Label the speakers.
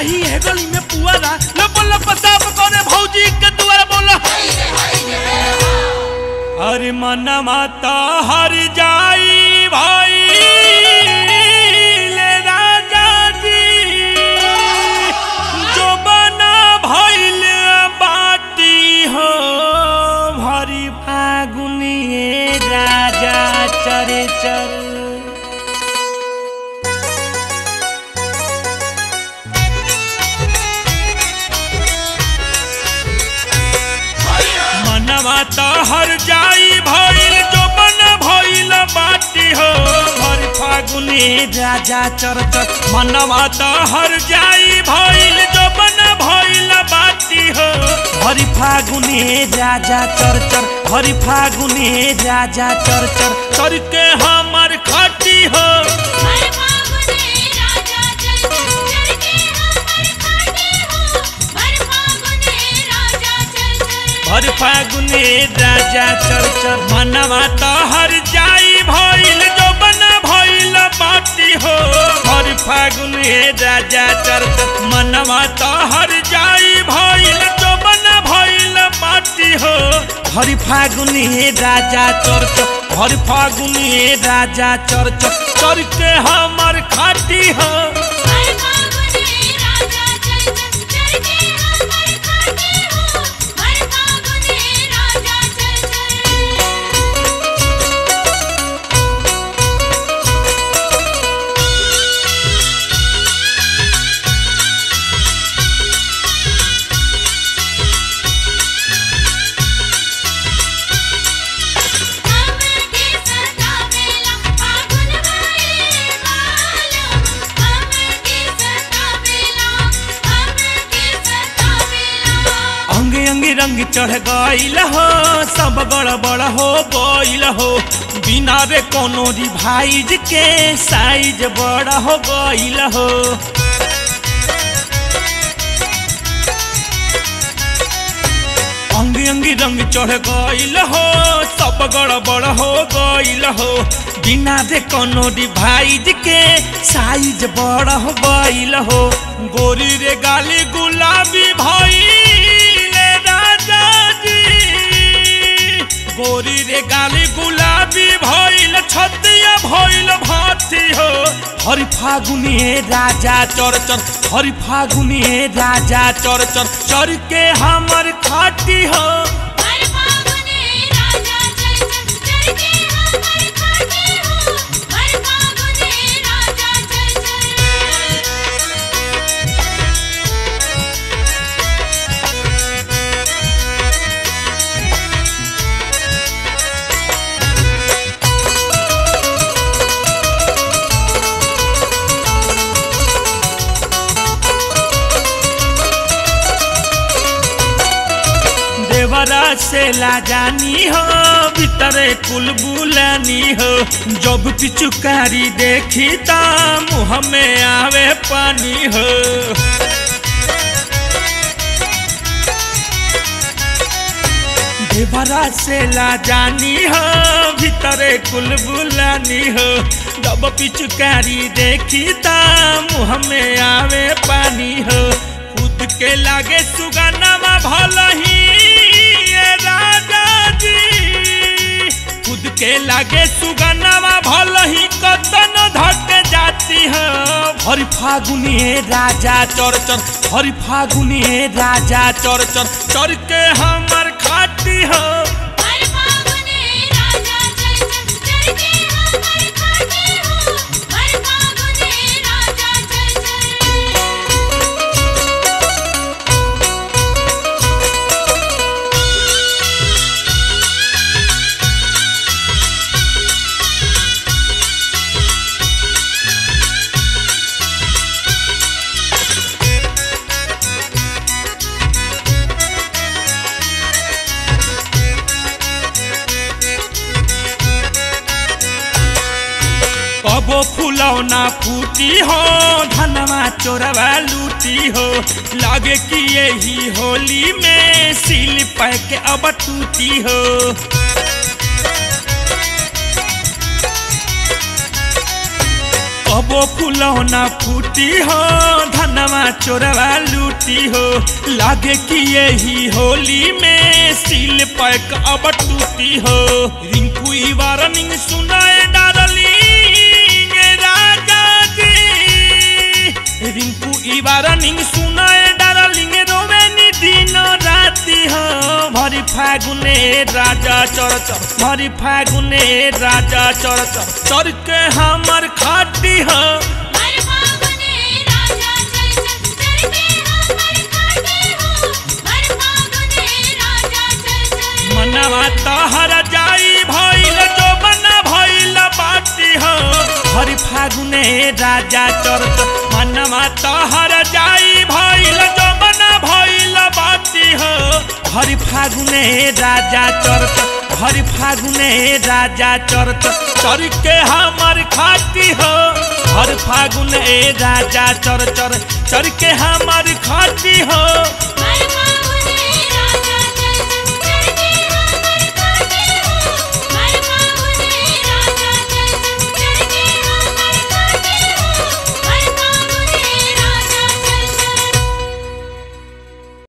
Speaker 1: कराही है गली में पुअरा लप लप साफ करे भौजी के दुआर बोला अरे मना माता हर जाई भाई ले राजा जी जो बना भइल बाटी हो भरी फागुनिए राजा चरे चर मनवा तो हर जाई भइल जो बन भइल बाटी हो भर फागुनी राजा चरचर मनवा तो हर जाई भइल जो बन भइल बाटी हो हरि फागुनी राजा चरचर हरि फागुनी राजा चरचर चर के हमर खटी हो
Speaker 2: हर फागुने राजा चल चल के हमर खाटी हो हर फागुने राजा चल चल
Speaker 1: हर फागुने राजा चरचर मनवा तो हर जाई भइल जो बन भइल बाटी हो हर फागुने राजा चरचर मनवा तो हर जाई भइल जो बन भइल बाटी हो हर फागुने राजा चरचर हर फागुने राजा चरचर चर के हमर खाटी हो
Speaker 2: हर फागुने राजा चल चल चल के हमर खाटी हो हर फागुने राजा चल चल हमके सतावेला फागुन भइल मालूम हमके सतावेला हमके सतावेला
Speaker 1: अंगे अंगे रंग चढ़ गईल हो सब गड़बड़ हो गईल हो बिना रे कोनो रिवाइज के साइज बड़ा हो गईल हो अंगे अंगे रंग चढ़ गईल हो सब गड़बड़ हो गईल हो बिना रे कोनो डिवाइज के साइज बड़ा हो गईल हो गोरी रे गाली गुलाबी भइल राजा जी गोरी रे गाली गुलाबी भइल छतिया भइल भाती हो हरि फागुनी राजा चर चर हरि फागुनी राजा चर चर चर के हमर खाटी हो
Speaker 2: हर फागुने राजा चल चल चल के हमर खाटी हो हर फागुने राजा चल चल
Speaker 1: देवरा से लाजानी हो भीतरे कुल बुलानी हो जब पिचुकारी देखी ता मुँह में आवे पानी हो देवरा से लाजानी हो भीतरे कुल बुलानी हो जब पिचुकारी देखी ता मुँह में आवे पानी हो खुद के लागे सुगनमा भल ही ये राजा जी खुद के लागे सुगनमा भल ही कतन धक जाती हो हरि फागुनी राजा चर चर हरि फागुनी राजा चर चर चर के हमर खाती हो
Speaker 2: हर फागुने राजा चल चल चल के हमर खाटी हो हर फागुने राजा चल चल
Speaker 1: कबो फुलौना फूटी हो धनवा चोरवा लूटी हो लागे कि यही होली में सिल पैक अब टूटी हो कबो फुलौना फूटी हो धनवा चोरवा लूटी हो लागे कि यही होली में सील पैक अब टूटी हो रिंकू ई वारनिंग सुनाए डारलिंग राजा जी रिंकू ई वारनिंग सुनाए डारलिंग रोवे नी दिन राति हो भरी फागुने राजा चर चर भरी फागुने राजा चर चर चर के हमर खाटी हो
Speaker 2: हर फागुने राजा चल चल चल के हमर खाते हो हर फागुने राजा चल चल
Speaker 1: मनवा तहर जाई भइल जो बना भइल बाटी हो हरि फागुने राजा चरत मनवा तहर जाई भइल जो बना भइल बाटी हो हरि फागुने राजा चरत हरि फागुने राजा चरत चर के हमर खाती हो हर फागुने राजा चर चर चर के हमर खाती हो
Speaker 2: हर